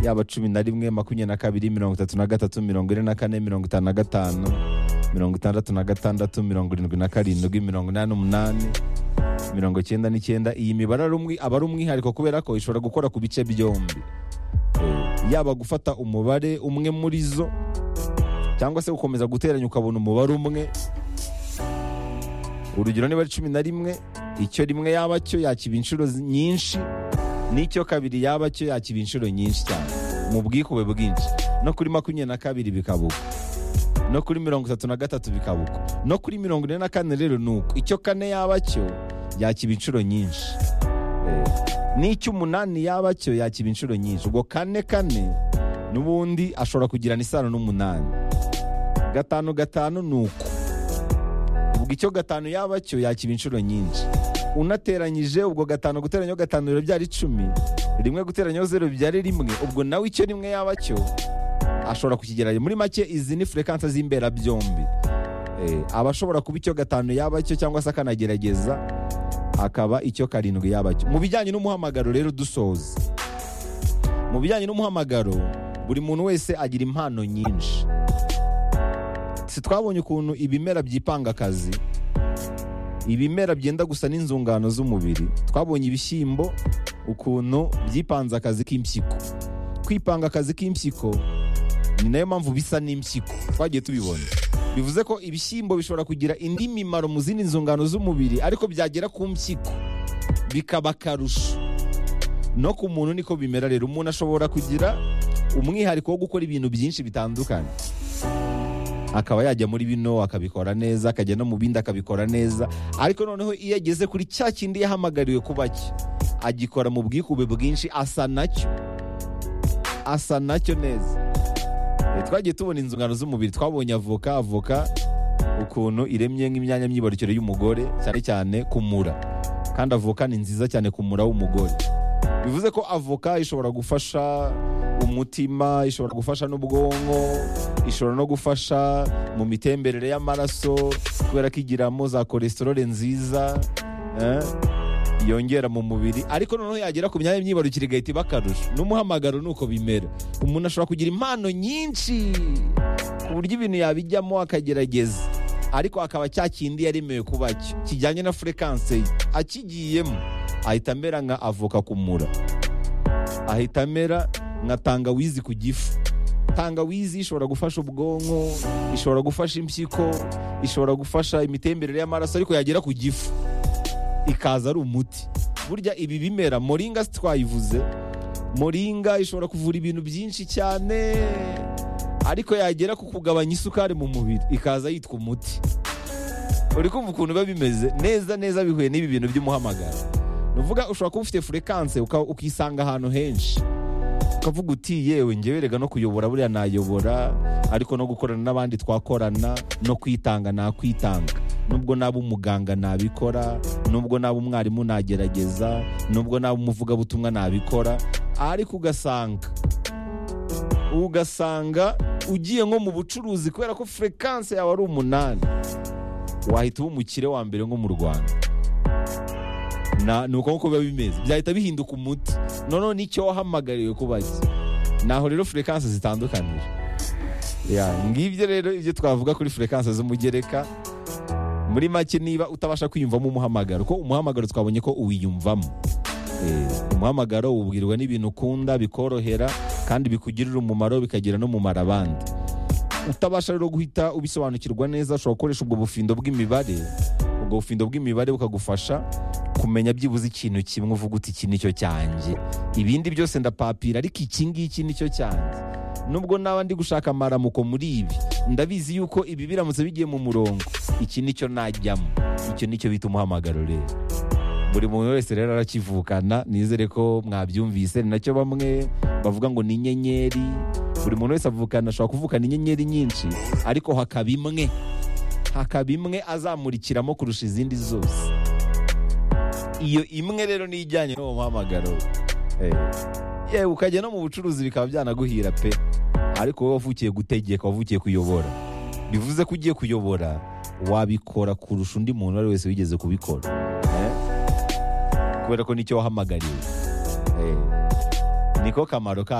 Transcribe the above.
yaba cumi na rimwe makumyabiri na kabiri mirongo itatu na gatatu mirongo ine na kane mirongo itanu na gatanu mirongo itandatu na gatandatu mirongo irindwi na karindwi mirongo inani n'umunani mirongo icyenda n'icyenda iyi mibare ari umwi- aba ari umwihariko kubera ko ishobora gukora ku bice byombi Eh, yaba gufata umubare umwe muri zo cyangwa se gukomeza guteranya ukabona umubare umwe urugero niba ari cumi na rimwe icyo rimwe yaba cyo yakiba inshuro zi- nyinshi n'icyo kabiri yaba cyo yakiba inshuro nyinshi cyane mu bwikube bwinshi no kuri makumyabiri na kabiri bikaba uko no kuri mirongo itatu na gatatu bikaba uko no kuri mirongo ine na kane rero ni uko icyo kane yaba cyo yakiba inshuro nyinshi Eh, n'icy'umunani yaba cyo yakiba inshuro nyinshi ubwo kane kane n'ubundi ashobora kugirana isano n'umunani gatanu gatanu ni uko ubwo icyo gatanu yaba cyo yakiba inshuro nyinshi unateranyije ubwo gatanu guteranyaho gatanu biba byari icumi rimwe guteranyaho zeru bibyara rimwe ubwo nawe icyo rimwe yaba cyo ashobora kukigeranya muri make izi ni furekansa z'imberabyombi Eh, aba ashobora kuba icyo gatanu yaba cyo cyangwa se akanagerageza akaba icyo karindwi yaba cyo mu bijyanye n'umuhamagaro rero dusoza mu bijyanye n'umuhamagaro buri muntu wese agira impano nyinshi si twabonye ukuntu ibimera byipanga akazi ibimera byenda gusa n'inzungano z'umubiri twabonye ibishyimbo ukuntu byipanze akazi k'impyiko kwipanga akazi k'impyiko ni nayo mpamvu bisa n'impyiko twagiye tubibona bivuze ko ibishyimbo bishobora kugira indi mimaro mu zindi nzungano z'umubiri ariko byagera ku mpyiko bikaba akarusho no ku muntu niko bimera rero umuntu ashobora kugira umwihariko wo gukora ibintu byinshi bitandukanye akaba yajya muri bino akabikora neza akajya no mu bindi akabikora neza ariko noneho iyo ageze kuri cya kindi yahamagariwe kuba cyo agikora mu bwikube bwinshi asa nacyo asa nacyo neza Eh, twagiye tubona inzungano z'umubiri twabonye avoka avoka ukuntu iremye nk'imyanya myibarukiro y'umugore cyane cyane kumura kandi avoka ni nziza cyane kumura w'umugore bivuze ko avoka ishobora gufasha umutima ishobora gufasha n'ubwonko ishobora no gufasha mu mitemberere y'amaraso kubera ko igiramo za kolesterole nziza eh, yongera mu mubiri ariko noneho yagera ku myanya y'imyibarukiro igahita iba akarusho n'umuhamagaro ni uko bimera umuntu ashobora kugira impano nyinshi ku buryo ibintu yabijyamo akagerageza ariko akaba cya kindi yaremewe kuba cyo kijyanye na furekanse ye akigiyemo ahita amera nka avoka kumura ahita amera nka tangawizi ku gifu tangawizi ishobora gufasha ubwonko ishobora gufasha impyiko ishobora gufasha imitemberere y'amaraso ariko yagera ku gifu ikaza ari umuti burya ibi bimera moringa twayivuze moringa ishobora kuvura ibintu byinshi cyane ariko yagera ku kugabanya isukari mu mubiri ikaza yitwa umuti uri kumva ukuntu biba bimeze neza neza bihuye n'ibi bintu by'umuhamagaro ni ukuvuga ushobora kuba ufite furekanse uka- ukisanga ahantu henshi ukavuga uti yewe ngewe rega no kuyobora buriya nayobora ariko no gukorana n'abandi twakorana no kwitanga nakwitanga nubwo naba umuganga nabikora nubwo naba umwarimu nagerageza nubwo naba umuvugabutumwa nabikora ariko ugasanga ugasanga ugiye nko mu bucuruzi kubera ko furekanse yawe ari umunani wahita uba umukire wa mbere nko mu rwanda Na- ni uko nguko biba bimeze byahita bihinduka umuti noneho nicyo wahamagariwe kuba cyo naho rero furekanse zitandukanije Ya, ngibyo rero ibyo twavuga kuri furekanse z'umugereka muri make niba utabasha kwiyumvamo umuhamagaro ko umuhamagaro twabonye ko uwiyumvamo Eh, umuhamagaro wubwirwa n'ibintu ukunda bikorohera kandi bikugirira umumaro bikagira n'umumaro abandi utabasha rero guhita ubisobanukirwa neza ushobora gukoresha ubwo bufindo bw'imibare ubwo bufindo bw'imibare bukagufasha kumenya byibuze ikintu kimwe uvuga uti iki nicyo cyanjye ibindi byose ndapapira ariko iki ngiki nicyo cyanjye nubwo naba ndi gushaka amaramuko muri ibi ndabizi yuko ibi biramutse bigiye mu murongo iki nicyo najyamo icyo nicyo bita umuhamagaro rero buri muntu wese rero arakivukana nizere ko mwabyumvise ni nacyo bamwe bavuga ngo ni inyenyeri buri muntu wese avukana ashobora kuvukana inyenyeri nyinshi ariko hakaba imwe hakaba imwe azamurikiramo kurusha izindi zose iyo imwe rero ni ijyanye n'uwo muhamagaro Eh, yewe ukajya no mu bucuruzi bikaba byanaguhira pe ariko wowe wavukiye gutegeka wavukiye kuyobora bivuze ko ugiye kuyobora wabikora kurusha undi muntu uwo ari we wese wigeze kubikora Eh? kubera ko nicyo wahamagariwe Eh, niko kamaro kabyo